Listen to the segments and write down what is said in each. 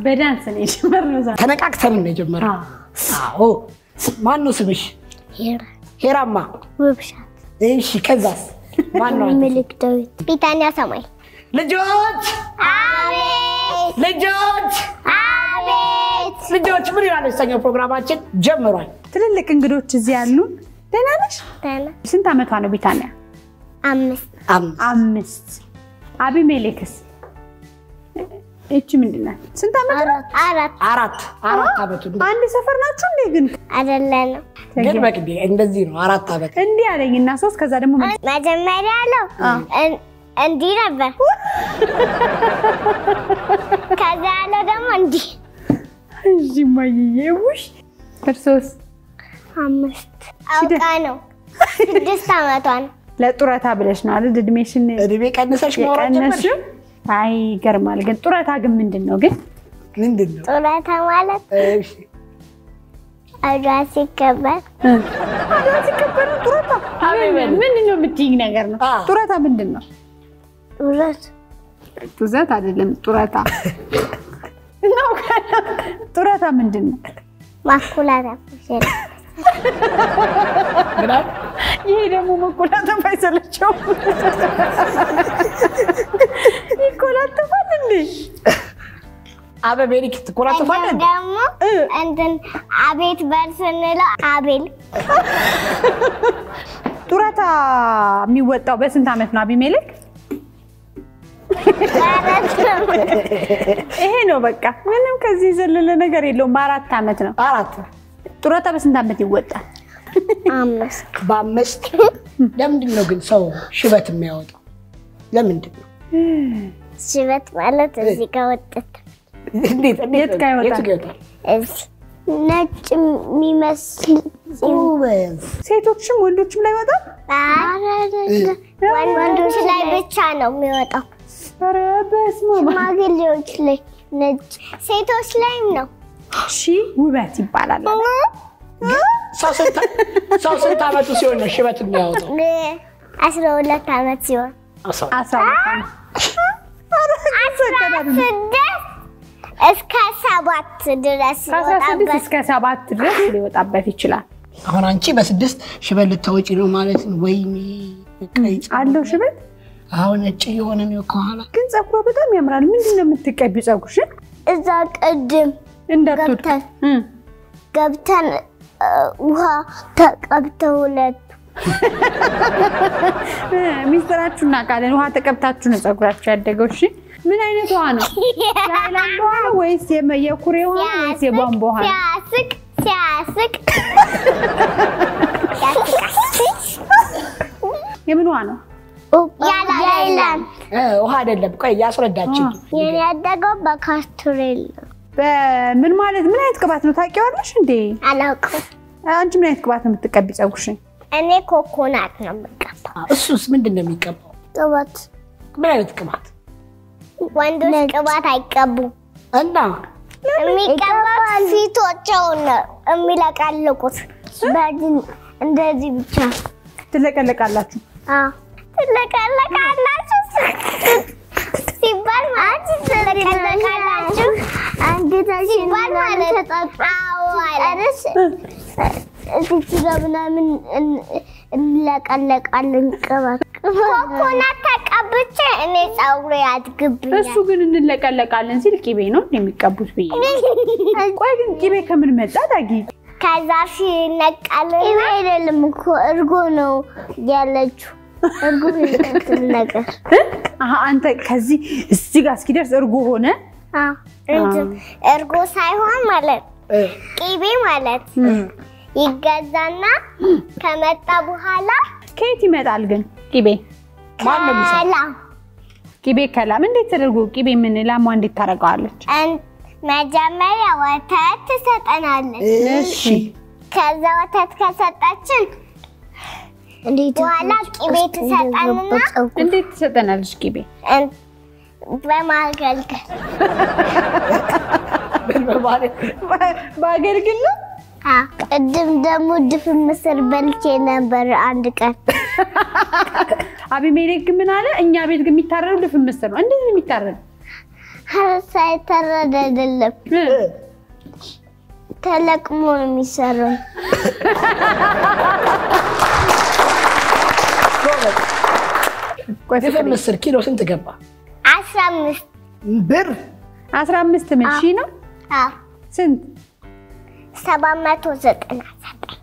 በዳንስ ነው የጀመርነው ዛሬ። ተነቃቅተን ነው የጀመረው። አዎ ማን ነው ስምሽ? ሄራ ሄራማ። ውብሻት እሺ ከዛስ ማን ነው? አንተ? ምልክ ዳዊት ቢታንያ ሰማይ ልጆች አቤት ልጆች አቤት ልጆች ምን ይላል የተሰኘው ፕሮግራማችን ጀምሯል። ትልልቅ እንግዶች እዚህ ያሉ። ደህና ነሽ? ደህና ስንት ዓመቷ ነው ቢታንያ? አምስት አምስት አምስት። አቢሜሌክስ እቺ ምንድን ናት? ስንት ዓመት? አራት አራት አራት አራት ዓመቱ ነው። አንድ ሰፈር ናችሁ እንዴ? ግን አይደለንም ግን በቅዴ እንደዚህ ነው። አራት ዓመት እንዲህ አለኝ እና ሶስት ከዛ ደግሞ ምን- መጀመሪያ ያለው እን- እንዲህ ነበር ከዛ ያለው ደግሞ እንዲህ እሺ ማይዬ ውሽ እርሶስ አምስት አውቃ ነው ስድስት ዓመቷ ነው ለጡረታ ብለሽ ነው አይደል? እድሜሽን እድሜ ቀንሰሽ ማውራት ጀመርሽ? የቀነስሽው? አይ ይገርማል። ግን ጡረታ ግን ምንድን ነው ግን? ምንድን ነው? ጡረታ ማለት እሺ አድዋ ሲከበር አድዋ ሲከበር ነው ጡረታ? ምን- ምንድን ነው የምትይኝ ነገር ነው? አ። ጡረታ ምንድን ነው? ጡረት ጡዘት አይደለም ጡረታ ነው። ጡረታ ምንድን ነው? ማኩላታት ይችላል ምናምን ይሄ ደግሞ መኮላተፍ አይሰለቸውም? ይኮላተፋል እንዴ? አበቤሪክ ትኮራተፋለህ? ደግሞ እንትን አቤት በል ስንለው አቤል ጡረታ የሚወጣው በስንት ዓመት ነው አቢሜሌክ? ይሄ ነው በቃ። ምንም ከዚህ የዘለለ ነገር የለውም። በአራት ዓመት ነው አራት ጡረታ። በስንት ዓመት ይወጣል? አምስት በአምስት ለምንድን ነው ግን ሰው ሽበት የሚያወጣው? ለምንድን ነው? ሽበት ማለት እዚህ ጋር ወጥት እንዴት እንዴት የት ጋር ይወጣል? የት ጋር ይወጣል? እዚህ ነጭ የሚመስል ጎበዝ። ሴቶችም ወንዶችም ላይ ይወጣል? ወንዶች ላይ ብቻ ነው የሚወጣው። ኧረ በስመ አብ። ሽማግሌዎች ላይ ነጭ፣ ሴቶች ላይም ነው። ሺ ውበት ይባላል። ሰው ስንት ሰው ስንት ዓመቱ ሲሆን ነው ሽበት የሚያወጣው? አስራ ሁለት ዓመት ሲሆን አስራ አስራ ሁለት ዓመት። አስራ ስድስት እስከ ሰባት ድረስ ከአስራ ስድስት ይወጣበት እስከ ሰባት ድረስ ሊወጣበት ይችላል። አሁን አንቺ በስድስት ሽበት ልታወጪ ነው ማለት ነው? ወይኔ ቀይ ፀጉር። አለው ሽበት አሁን ነጭ የሆነ ነው ከኋላ። ግን ፀጉሯ በጣም ያምራል። ምንድን ነው የምትቀቢው ፀጉርሽን? እዛ ቅድም እንዳትወድ ገብተን እ ገብተን እ፣ ውሃ ተቀብተው ሁለት እ፣ ሚስጥራችሁ እናውቃለን። ውሃ ተቀብታችሁ ነው ፀጉራችሁ ያደገው። እሺ ምን አይነት ውሃ ነው? የሃይላንድ ውሃ ነው ወይስ የመ- የኩሬ ውሃ ነው ወይስ የቧንቧ ውሃ ነው? ሲያስቅ ሲያስቅ ያስቃል። የምን ውሃ ነው? ያይላል እ፣ ውሃ አይደለም። ቆይ ያስረዳችን። የኔ ያደገው በካስትሬል ነው። በምን ማለት ምን አይነት ቅባት ነው ታውቂዋለሽ እንዴ? አላውቅም። አንቺ ምን አይነት ቅባት ነው የምትቀቢ ፀጉርሽን? እኔ ኮኮናት ነው የምቀባው። እሱስ ምንድን ነው የሚቀባው? ቅባት ምን አይነት ቅባት ወንዶች ቅባት አይቀቡም። እና የሚቀባት ፊቶቸውን ነው የሚለቀልቁት። በድን እንደዚህ ብቻ ትለቀለቃላችሁ። አዎ። ትለቀለቃላችሁ ሲባል ማለት ትለቀለቃላችሁ ሲባል ማለት አዎ ማለት እዚች ጋር ምናምን እን- እንለቀለቃለን ቅባት ኮኮናት ተቀብቼ እኔ ፀጉሬ ያድግብኛል። እሱ ግን እንለቀለቃለን ሲል ቂቤ ነው የሚቀቡት ብዬ ነው። ቆይ ግን ቂቤ ከምን መጣ ዳጊ? ከዛ ሲነቀልና አይደለም እኮ እርጎ ነው ያለችው። እርጎ የሚመስል ነገር አሀ አንተ ከዚህ እዚህ ጋር እስኪደርስ እርጎ ሆነ። አዎ፣ እንትን እርጎ ሳይሆን ማለት እ፣ ቂቤ ማለት ይገዛና ከመጣ በኋላ ከየት ይመጣል ግን ቂቤ? ማን ነው የሚሰራው? ከላ ቂቤ ከላም እንዴት ተደርጎ ቂቤ ምን ላሟ እንዴት ታደርገዋለች? እን- መጀመሪያ ወተት ትሰጠናለች። እሺ ከዛ ወተት ከሰጠችን በኋላ ቂቤ ትሰጠንና እንዴት ትሰጠናለች ቂቤ? እን- በማገልገል ምን በማለት በአገልግል ነው። አዎ። ቅድም ደግሞ ድፍን ምስር በልቼ ነበር አንድ ቀን። አቢሜሌክ ግን ምን አለ? እኛ ቤት ግን የሚታረዱ ድፍን ምስር ነው። እንዴት ነው የሚታረዱ? ሳይተረድ አይደለም ተለቅሞ ነው የሚሰራው። ቆይ ድፍን ፍቅርዬ፣ ምስር ኪሎ ስንት ገባ? አስራ አምስት ብር አስራ አምስት ምን ሺህ ነው? አዎ፣ ስንት ሰባት መቶ ዘጠና ዘጠኝ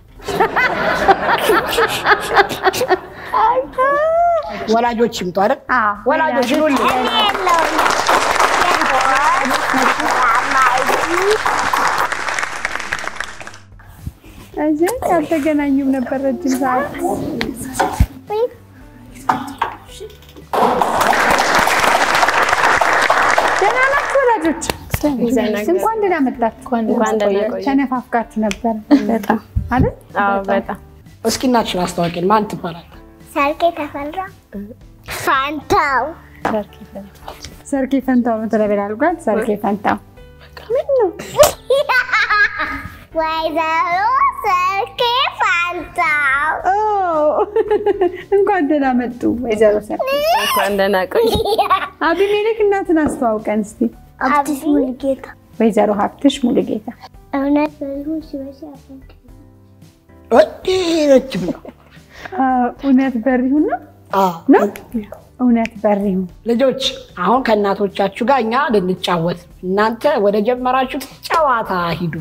ወላጆች ይምጡ አይደል? አዎ፣ ወላጆች ይሉልኝ። እኔ የለውም። እዚህ አልተገናኙም ነበር ረጅም ሰዓት። ደህና ናችሁ ወላጆች? እንኳን ደህና መጣችሁ። እንኳን ደህና ቆያችሁ። ተነፋፍቃችሁ ነበር በጣም አይደል? አዎ፣ በጣም እስኪ እናትሽን አስታዋቂን። ማን ትባላል? ሰርኬ ተፈራ ፋንታው ሰርኬ ፈንታው ነው ተለበል አልኳት። ሰርኬ ፈንታው ምን ነው? ወይዘሮ ሰርኬ ፋንታው ኦ፣ እንኳን ደህና መጡ ወይዘሮ ሰርኬ። እንኳን ደህና ቆይ። አቢሜሌክ እናትን አስተዋውቀን እስቲ። አዲስ ሙልጌታ ወይዘሮ ሀብትሽ ሙሉጌታ እውነት በይሁን ሲበዛ ያፈንቅ ወዲህ ረጅም ነው። አ፣ እውነት በሪሁን ነው አዎ። ነው እውነት በሪሁን ልጆች አሁን ከእናቶቻችሁ ጋር እኛ ልንጫወት፣ እናንተ ወደ ጀመራችሁት ጨዋታ ሂዱ።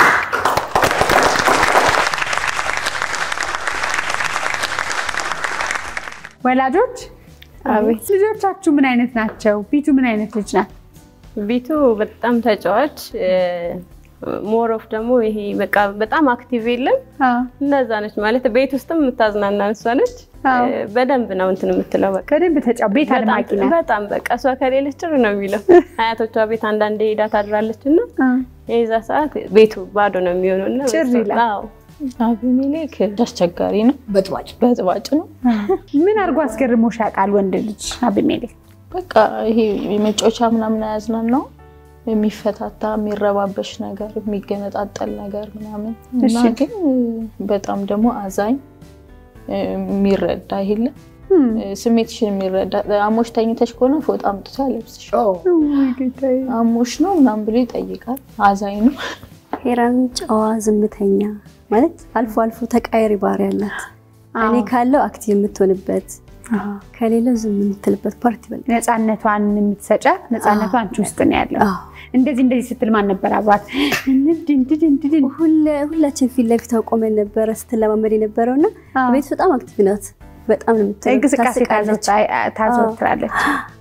ወላጆች አቤት ልጆቻችሁ ምን አይነት ናቸው? ቢቱ ምን አይነት ልጅ ናት? ቤቱ በጣም ተጫዋች ሞሮፍ ደግሞ ይሄ በቃ በጣም አክቲቭ የለም አ፣ እንደዛ ነች ማለት ቤት ውስጥም የምታዝናና እሷ ነች። አዎ። እ፣ በደንብ ነው እንትን የምትለው በቃ በደንብ ተጫው ቤት አድማቂ በጣም ናት። በጣም በቃ እሷ ከሌለች ጭር ነው የሚለው። አያቶቿ ቤት አንዳንዴ ሄዳ ታድራለች እና አ፣ የዛ ሰዓት ቤቱ ባዶ ነው የሚሆነው እና ጭር በሷ- ይላል። አዎ። አቢሜሌክ አስቸጋሪ ነው፣ በጥባጭ በጥባጭ ነው። አ። ምን አድርጎ አስገርሞሽ ያውቃል ወንድ ልጅ አቢሜሌክ? በቃ ይሄ የመጫወቻ ምናምን አያዝናን ነው የሚፈታታ የሚረባበሽ ነገር የሚገነጣጠል ነገር ምናምን እና እሺ። ግን በጣም ደግሞ አዛኝ የሚረዳ የለ እም፣ ስሜትሽን የሚረዳ አሞሽ ተኝተሽ ከሆነ ፎጣ አምጥቶ ያለብስሽ ኦ፣ ውይ ጌታዬ። አሞሽ ነው ምናምን ብሎ ይጠይቃል። አዛኝ ነው። ሄራን ጨዋ ዝምተኛ ማለት አልፎ አልፎ ተቃያሪ ባህሪ ያላት እኔ አዎ። ካለው አክቲቭ የምትሆንበት አ፣ ከሌለው ዝም የምትልበት ፓርቲ ይበልጣል። ነፃነቷን የምትሰጫት ነፃነቷ አንቺ ውስጥ ነው ያለው። አዎ። እንደዚህ እንደዚህ ስትል ማን ነበር አብሯት? እንድ እንድ እንድ እንድ ሁለ- ሁላችን ፊት ለፊት ቆመን ነበረ ስትለማመድ የነበረው እና አዎ። ቤት በጣም አክቲቭ ናት። በጣም ነው የምትለው። እንቅስቃሴ ታስቃለች። ታዘወትራ- ታዘወትራለች።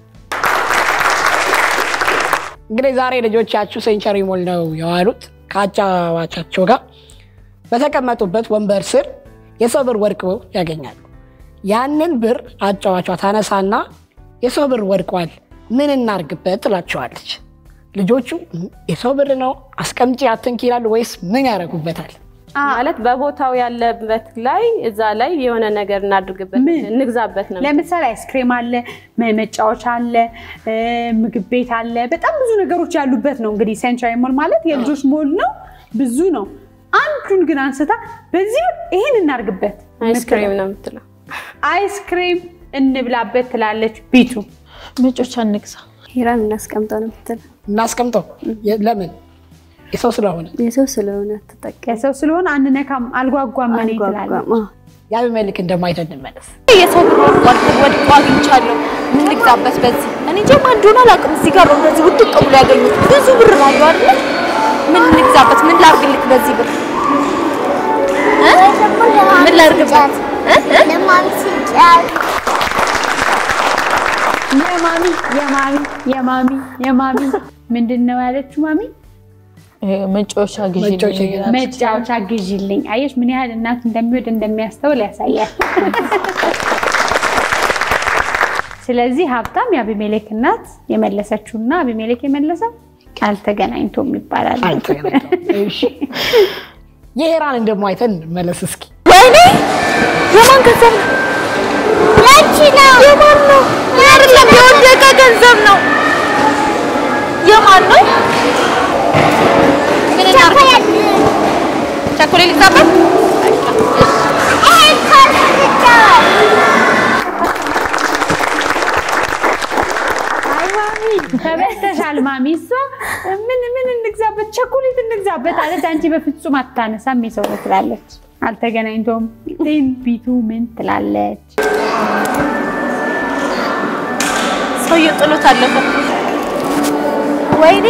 እንግዲህ ዛሬ ልጆቻችሁ ሴንቸሪ ሞል ነው የዋሉት ከአጫዋቻቸው ጋር በተቀመጡበት ወንበር ስር የሰው ብር ወድቀው ያገኛሉ። ያንን ብር አጫዋቿ ታነሳና የሰው ብር ወድቋል፣ ምን እናርግበት ትላቸዋለች። ልጆቹ የሰው ብር ነው አስቀምጪ አትንኪ ይላሉ ወይስ ምን ያደርጉበታል? ማለት በቦታው ያለበት ላይ እዛ ላይ የሆነ ነገር እናድርግበት ምን? እንግዛበት ነው። ለምሳሌ አይስክሬም አለ፣ መ- መጫወቻ አለ፣ እ፣ ምግብ ቤት አለ። በጣም ብዙ ነገሮች ያሉበት ነው። እንግዲህ ሴንትራል ሞል ማለት የልጆች ሞል ነው፣ ብዙ ነው። አንዱን ግን አንስታ በዚህ ብር ይሄን እናርግበት፣ አይስክሬም ነው የምትለው። አይስክሬም እንብላበት ትላለች ቢቱ። መጮቻ እንግዛ ሄራን እናስቀምጠው ነው የምትለው። እናስቀምጠው። የ- ለምን? የሰው ስለሆነ የሰው ስለሆነ አትጠቀም የሰው ስለሆነ አንነካም፣ አልጓጓም እኔ ትላለች። አልጓጓም። አዎ። የአቢሜሌክ እንደማይተን እንመለስ። የሰው ብር ወድቋል፣ ወድቆ አግኝቻለሁ። ምን ልግዛበት በዚህ? እኔ እንጃ ማን እንደሆነ አላውቅም። እዚህ ጋር ነው እንደዚህ ውድቅ ብሎ ያገኙት። ብዙ ብር ነው አየሁ አይደለ? ምን ልግዛበት? ምን ላርግልክ በዚህ ብር? ምን ላድርግበት? ለማሚ ሲጫወት የማሚ የማሚ የማሚ የማሚ ምንድን ነው ያለችው? ማሚ መጫወቻ ግዢ መጫወቻ ግዢ። መጫወቻ ግዢልኝ። አየሽ ምን ያህል እናት እንደሚወድ እንደሚያስተውል ያሳያል። ስለዚህ ሀብታም የአቢሜሌክ እናት የመለሰችውና አቢሜሌክ የመለሰው አልተገናኝቶም ይባላል። አልተገናኘም። እሺ። የሄራን እንደማይተን እንመለስ እስኪ። ወይኔ የማን ገንዘብ ነው? ያንቺ ነው የማን ነው? እኔ አይደለም የወደቀ ገንዘብ ነው። የማን ነው? ምን እናድርግ? ቸኮሌት ልግዛበት? ይሄን ካልሲ ትጫወት አይዋ ማሚ ተበልተሻል ማሚ እሷ ምን ምን እንግዛበት ቸኮሌት እንግዛበት አለች አንቺ በፍጹም አታነሳም የሰው ነው ትላለች አልተገናኝቶም ቴን ቢቱ ምን ትላለች ሰውዬው ጥሎት አለፈ። ወይኔ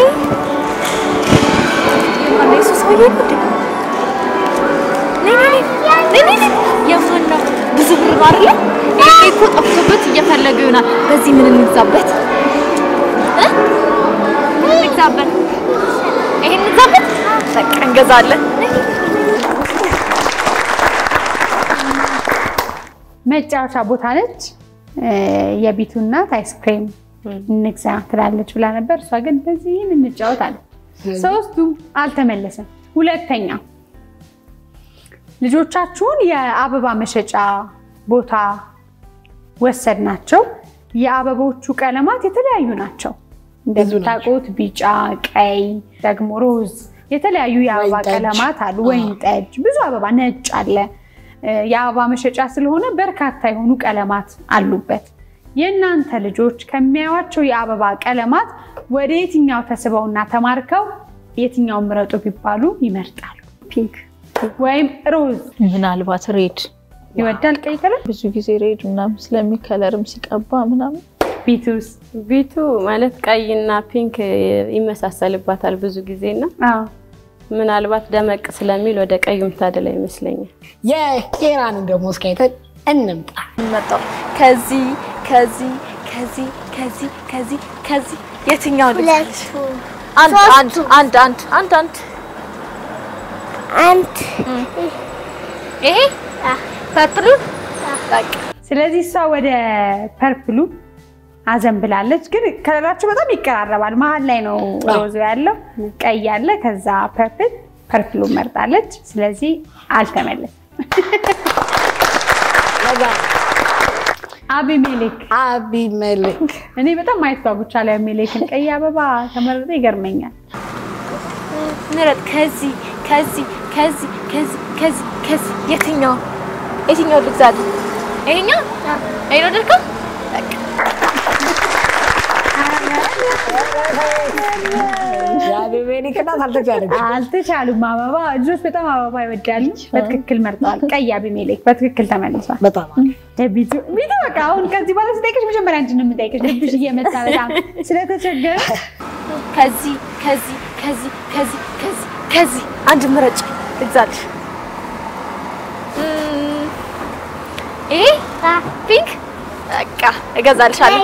የማነው የሱ ሰውዬ ነው እንዴ? ነይ ነይ ነይ ነይ ነይ ነይ። የማን ነው? ብዙ ብር ነው አይደለ? ይሄ እኮ ጠፍቶበት እየፈለገ ይሆናል። በዚህ ምን እንግዛበት እ? ምን እንግዛበት? ይሄን እንግዛበት? በቃ እንገዛለን። መጫወቻ ቦታ ነች እ፣ የቢቱ እናት አይስክሬም እንግዛ ትላለች ብላ ነበር እሷ ግን በዚህም እንጫወት አለ ሶስቱም አልተመለሰም ሁለተኛ ልጆቻችሁን የአበባ መሸጫ ቦታ ወሰድናቸው የአበቦቹ ቀለማት የተለያዩ ናቸው እንደምታውቁት ቢጫ ቀይ ደግሞ ሮዝ የተለያዩ የአበባ ወይን ጠጅ። ቀለማት አሉ ወይን ጠጅ ብዙ አበባ ነጭ አለ እ፣ የአበባ መሸጫ ስለሆነ በርካታ የሆኑ ቀለማት አሉበት የእናንተ ልጆች ከሚያዩዋቸው የአበባ ቀለማት ወደ የትኛው ተስበውና ተማርከው የትኛውን ምረጡ ቢባሉ ይመርጣሉ ፒንክ ወይም ሮዝ ምናልባት ሬድ ይወዳል ቀይ ቀለም ብዙ ጊዜ ሬድ ምናምን ስለሚከለርም ሲቀባ ምናምን ቢቱስ ቢቱ ማለት ቀይና ፒንክ ይመሳሰልባታል ብዙ ጊዜና አዎ ምናልባት ደመቅ ስለሚል ወደ ቀዩ ምታደላ ይመስለኛል። የኬራንን ደግሞ እስካይተን እንምጣ። መጣው ከዚህ ከዚህ ከዚህ ከዚህ ከዚህ ከዚህ የትኛው ልጅ ሁለቱ አንድ አንድ አንድ አንድ አንድ አንድ አንድ ይሄ ፐርፕሉ በቃ ስለዚህ እሷ ወደ ፐርፕሉ አዘንብላለች። ግን ከለራቸው በጣም ይቀራረባል። መሀል ላይ ነው ሮዝ ያለው፣ ቀይ ያለ፣ ከዛ ፐርፕል ፐርፕሉ መርጣለች። ስለዚህ አልተመለሰም። አቢሜሌክ አቢሜሌክ እኔ በጣም ማየት ጓጉቻለሁ። አቢሜሌክን ቀይ አበባ ተመረጠ ይገርመኛል። ምረጥ ከዚህ ከዚህ ከዚህ ከዚህ ከዚህ ከዚህ የትኛው የትኛው ልግዛት? ይሄኛው ይሄ ነው ደርከው የአቢሜሌክ እናት አልተቻለች። አልተቻሉም። አበባ ልጆች በጣም አበባ ይወዳሉ። በትክክል መርጠዋል። ቀይ አቢሜሌክ በትክክል ተመልሷል። በጣም ቢቱ ቢቱ በቃ አሁን ከዚህ በኋላ ስጠይቅሽ መጀመሪያ አንቺን ነው የምጠይቅሽ። ልብሽ እየመታ በጣም ስለተቸገረ ከዚህ ከዚህ ከዚህ ከዚህ ከዚህ ከዚህ አንድ ምረጭ ልግዛልሽ። እም፣ ይሄ ፒንክ በቃ እገዛልሻለሁ።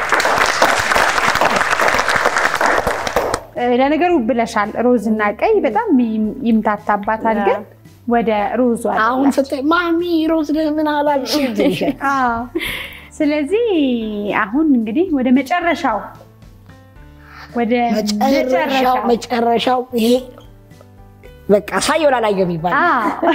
እ፣ ለነገሩ ብለሻል። ሮዝ እና ቀይ በጣም ይም- ይምታታባታል። ግን ወደ ሮዙ አሁን አደላች። ስትይ ማሚ ሮዝ ምን አላልሽ? ይልሻል። አዎ። ስለዚህ አሁን እንግዲህ ወደ መጨረሻው ወደ መጨረሻው መጨረሻው መጨረሻው ይሄ በቃ ሳየው ላላየው የሚባል አዎ።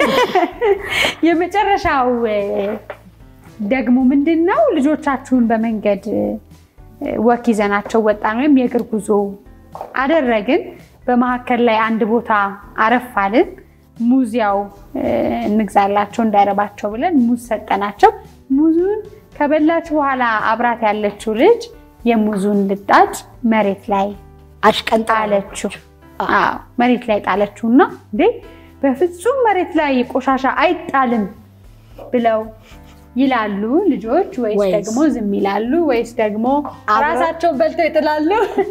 የመጨረሻው እ፣ ደግሞ ምንድን ነው ልጆቻችሁን በመንገድ እ፣ ወክ ይዘናቸው ወጣን ወይም የእግር ጉዞ አደረግን። በመካከል ላይ አንድ ቦታ አረፍ አልን። ሙዝ ያው እ፣ እንግዛላቸው እንዳይረባቸው ብለን ሙዝ ሰጠናቸው። ሙዙን ከበላች በኋላ አብራት ያለችው ልጅ የሙዙን ልጣጭ መሬት ላይ አሽቀንጣ ጣለችው። አዎ መሬት ላይ ጣለችው እና እንዴ በፍጹም መሬት ላይ ቆሻሻ አይጣልም ብለው ይላሉ ልጆች ወይስ ወይስ- ደግሞ ዝም ይላሉ ወይስ ደግሞ አብረው- ራሳቸውን በልተው ይጥላሉ?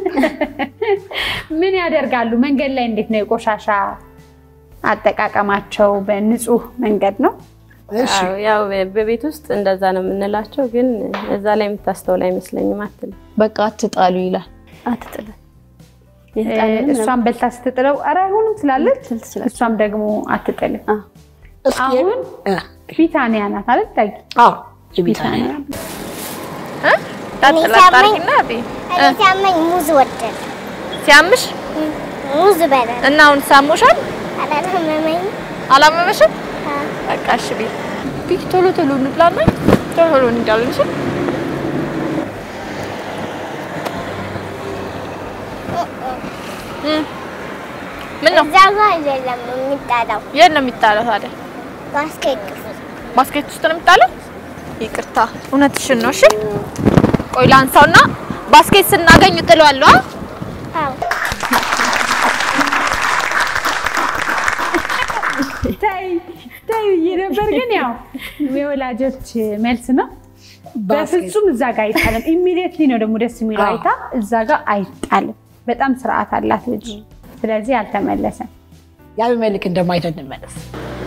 ምን ያደርጋሉ? መንገድ ላይ እንዴት ነው የቆሻሻ አጠቃቀማቸው? በንጹህ መንገድ ነው። እሺ አዎ፣ ያው በቤት ውስጥ እንደዛ ነው የምንላቸው፣ ግን እዛ ላይ የምታስተውል አይመስለኝም አትልም። በቃ አትጣሉ ይላል። አትጥልም። እሷን በልታ ስትጥለው ኧረ አይሆንም ትላለች። ልትል ትችላለች። እሷም ደግሞ አትጥልም። እስኪ አሁን እ፣ ቢታንያ ናት አይደል? ዳጊ አዎ የቢታንያ ጣጥላጣሪና እኔ ሲያመኝ ሙዝ ወደድ ሲያምሽ ሙዝ በላ እና አሁን ሳሞሻል አላመመኝ አላመመሽም? በቃ እሺ ቤት ቢክ ቶሎ ቶሎ እንብላና ቶሎ ቶሎ እንሄዳለን። እሺ እም፣ ምን ነው እዛ ጋር አይደለም የሚጣለው የት ነው የሚጣለው ታዲያ? ባስኬት ውስጥ ባስኬት ውስጥ ነው የሚጣለው? ይቅርታ እውነትሽን ነው። እሺ ቆይ ላንሳውና ባስኬት ስናገኝ እጥለዋለሁ። አ? ታይ ታይ ብዬ ነበር፣ ግን ያው የወላጆች መልስ ነው። በፍጹም እዛ ጋር አይጣልም። ኢሚዲየትሊ ነው ደግሞ ደስ የሚለው አይታ እዛ ጋር አይጣልም። በጣም ስርዓት አላት ልጅ። ስለዚህ አልተመለሰም። የአቢሜሌክ እንደማይተን እንመለስ።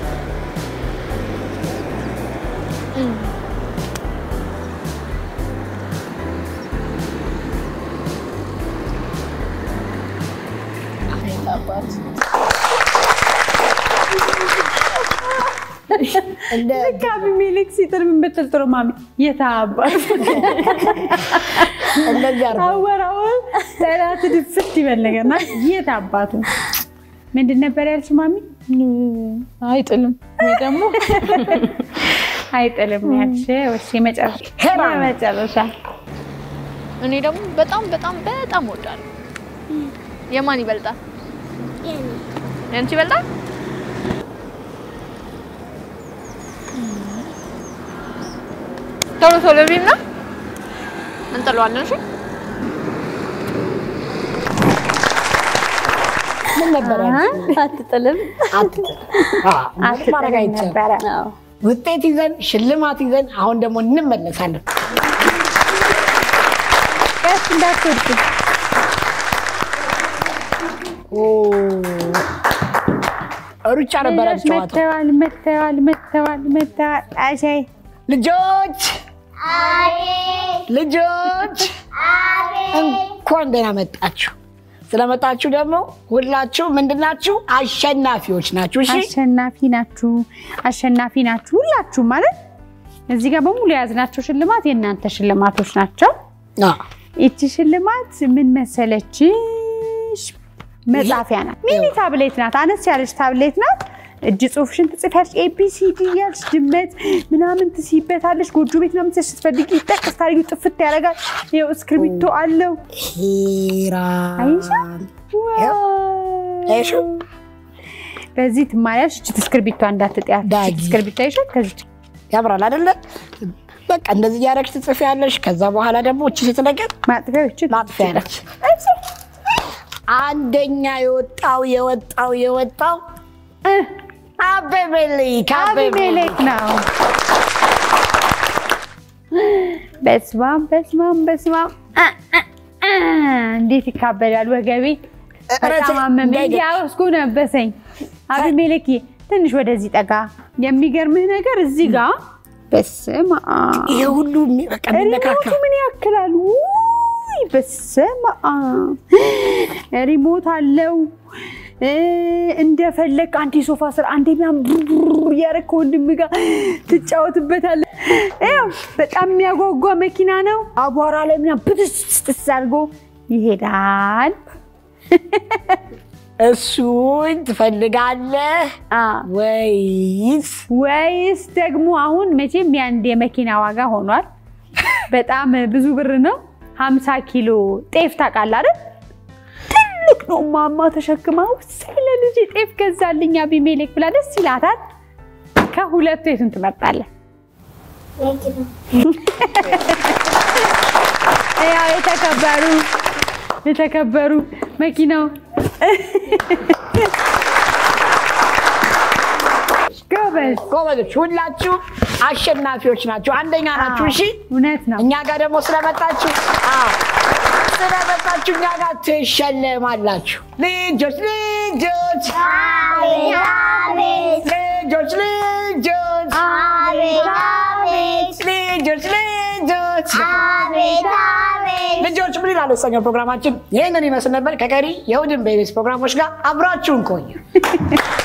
እንደ ልክ አቢሜሌክ ሲጥል ምን ብትል ጥሩ ማሚ የታባት እንደዚህ አርጎ አወራውን ጠላት ድፍት ይበል ነገርና የት አባቱ ምንድን ነበር ያልሽ ማሚ? አይጥልም ወይ ደግሞ አይጥልም ያልሽ ወይስ የመጨረሻ ሄራን። የመጨረሻ እኔ ደግሞ በጣም በጣም በጣም እወዳለሁ። የማን ይበልጣል? የአንቺ ይበልጣል? ቶሎ ቶሎ ቢና እንጥለዋለን። እሺ ምን ነበር ያልሽው? አትጥልም። አትጥል። አዎ፣ ምንም ማድረግ አትጥልም አይቻልም። ነበረ። አዎ። ውጤት ይዘን ሽልማት ይዘን አሁን ደግሞ እንመለሳለን። ቀስ እንዳትወድቂ ኦ፣ ሩጫ ነበረ ልጆች ጨዋታው። መተዋል መተዋል መተዋል መተዋል አሻይ ልጆች ልጆች እንኳን ደህና መጣችሁ። ስለመጣችሁ ደግሞ ሁላችሁ ምንድናችሁ? አሸናፊዎች ናችሁ። እሺ አሸናፊ ናችሁ፣ አሸናፊ ናችሁ ሁላችሁ ማለት እዚህ ጋር በሙሉ የያዝናቸው ሽልማት የእናንተ ሽልማቶች ናቸው። አዎ። ይቺ ሽልማት ምን መሰለችሽ? መጻፊያ ናት። ሚኒ ታብሌት ናት። አነስ ያለች ታብሌት ናት። እጅ ጽሁፍሽን ትጽፊያለሽ። ኤቢሲዲ እያልሽ ድመት ምናምን ትስይበታለሽ። ጎጆ ቤት ምናምን ትስይ ስትፈልጊ ጠቅስ ታሪጊ ጥፍት ያደርጋል። ይኸው እስክሪብቶ አለው። ሂራን አይሻ? አይሹ? በዚህ ትማሪያለሽ። እችት እስክሪብቶ እንዳትጥያት። ዳጊ። እችት እስክሪብቶ ይሻል ከዚች ያምራል አይደለ? በቃ እንደዚህ እያደረግሽ ትጽፊያለሽ። ከዛ በኋላ ደግሞ እቺ ስትነገር ማጥፊያው ይችል ማጥፊያ ነች። አንደኛ የወጣው የወጣው የወጣው አቤሜሌክ አቢሜሌክ ነው። በስማም በስማም በስማም አ፣ አ፣ አ፣ እንዴት ይካበዳል ወገቤ። በጣም አመመኝ። ያውስኩ ነበሰኝ። አቢሜሌክ ትንሽ ወደዚህ ጠጋ። የሚገርምህ ነገር እዚህ ጋር በስመ አብ ይሄ ሁሉ የሚ- በቃ የሚነካካ ሪሞቱ ምን ያክላል? ውይ በስመ አብ ሪሞት አለው። እ፣ እንደፈለግ አንዴ ሶፋ ስር አንዴ ምናምን ቡር እያደረግ ከወንድም ጋር ትጫወትበታለህ። ያው በጣም የሚያጓጓ መኪና ነው። አቧራ ላይ ምናምን ብትስጥስ አድርጎ ይሄዳል። እሱን ትፈልጋለህ አ፣ ወይስ ወይስ ደግሞ አሁን መቼም የአንድ የመኪና ዋጋ ሆኗል። በጣም ብዙ ብር ነው። 50 ኪሎ ጤፍ ታውቃለህ አይደል? ትልቅ ነው። ማማ ተሸክማ ውሳይ ለልጅ ጤፍ ገዛልኝ አቢሜሌክ ብላ ደስ ይላታል። ከሁለቱ የቱን ትመርጣለህ? ያው የተከበሩ የተከበሩ መኪናው ጎበዝ ጎበዞች ሁላችሁ አሸናፊዎች ናቸው። አንደኛ ናችሁ። እሺ እውነት ነው። እኛ ጋር ደግሞ ስለመጣችሁ አዎ፣ ስለመጣችሁ እኛ ጋር ትሸለማላችሁ። ልጆች ልጆች ልጆች ልጆች ልጆች ልጆች ልጆች ምን ይላል የተሰኘው ፕሮግራማችን ይህንን ይመስል ነበር። ከቀሪ የእሑድን ቤቤስ ፕሮግራሞች ጋር አብራችሁን ቆዩ።